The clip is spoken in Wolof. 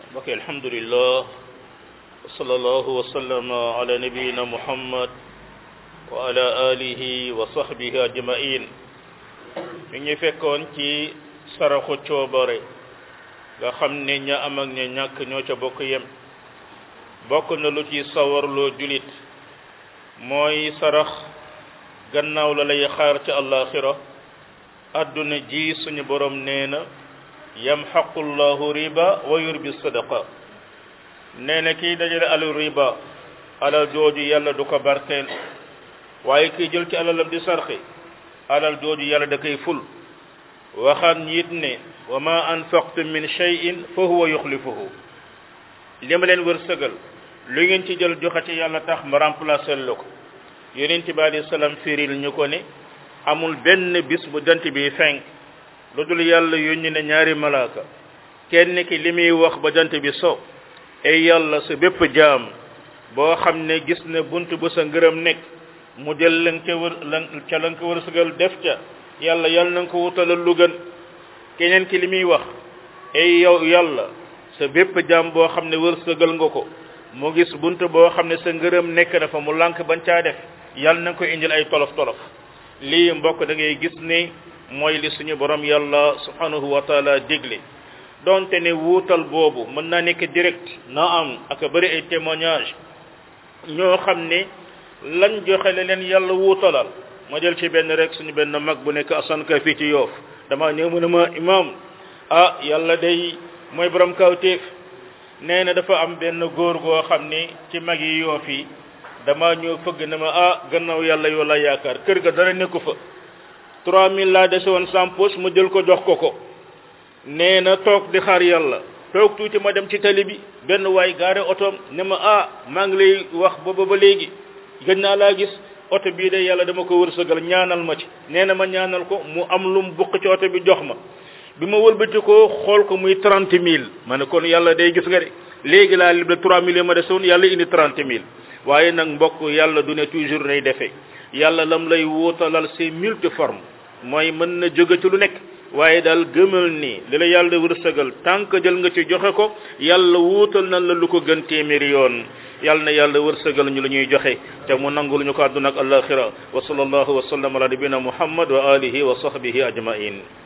mbokk alhamdulillah wa sallallahu wa sallama ala nabiyina muhammad wa ala alihi wa sahbihi ajmain mi ngi fekkoon ci saraxu coobare nga xam ne ña am ak ña ñàkk ñoo ca bokk yem bokk na lu ci sawarloo julit mooy sarax gannaaw la lay xaar ci àllaaxira adduna ji suñu borom nee na yamxaqu llahu riba wa yurbi sadaqa nee na kiy dajale alal riba alal jooju yàlla du ko barkeel waaye kiy jël ci alalam di sarxi alal jooju yàlla da koy ful waxaan it ne wa ma anfaqtum min shay'in fa huwa yuxlifuhu li ma leen wërsëgal lu ngeen ci jël joxe ci yàlla tax ma remplacer la ko yonent bi alayhi salaam firil ñu ko ne amul benn bis bu jant bi fenk lu dul yàlla yónni na ñaari malaaka kenn ki li muy wax ba jant bi so ay yàlla sa bépp jaam boo xam ne gis na bunt bu sa ngërëm nekk mu jël lan ca wër lan ca lan ko wërsëgal def ca yàlla yàlla na nga ko wutalal lu gën keneen ki li muy wax ay yow yàlla sa bépp jaam boo xam ne wërsëgal nga ko mu gis bunt boo xam ne sa ngërëm nekk na fa mu lànk bañ caa def yàlla na nga ko indil ay tolof tolof lii mbokk da ngay gis ne mooy li suñu borom yàlla subhanahu wa taala digle donte ne wuutal boobu mën naa nekk direct na am ak bëri ay témoignage ñoo xam ne lañ joxe la leen yàlla wuutalal ma jël ci benn rek suñu benn mag bu nekk asanka fii ci yoof dama ñëw mu ne ma imam ah yàlla day mooy borom kawtéef nee na dafa am benn góor goo xam ne ci mag yi yoof yi dama ñëw fëgg ne ma ah gannaaw yàlla yoo la yaakaar kër ga dara nekku fa 3000 laa dese woon sans poche ma jël ko jox ko ko nee na toog di xaar yàlla toog tuuti ma dem ci tali bi benn waay gaare otoom ne ma ah maa ngi lay wax booba ba léegi gëj naa laa gis oto bii de yàlla dama ko wërsëgal ñaanal ma ci nee na ma ñaanal ko mu am lu mu bukk ci oto bi jox ma bi ma wëlbati ko xool ko muy 30 000 ma ne kon yàlla day gis nga de léegi laa libre 3 000 ma desoon yàlla indi 30 000 waaye nag mbokk yàlla du ne toujours nay defee yàlla lam lay wuutalal c'est multiforme mooy mën na jóge ci lu nekk waaye daal gëmal ni li la yàlla wërsëgal tant que jël nga ci joxe ko yàlla wuutal na la lu ko gën téeméeri yoon yàlla na yàlla wërsëgal ñu la ñuy joxe te mu nangul ñu ko àdduna ak alaxira wa sallallahu wa sallam ala nabina muhammad wa alihi wa sahbihi ajmain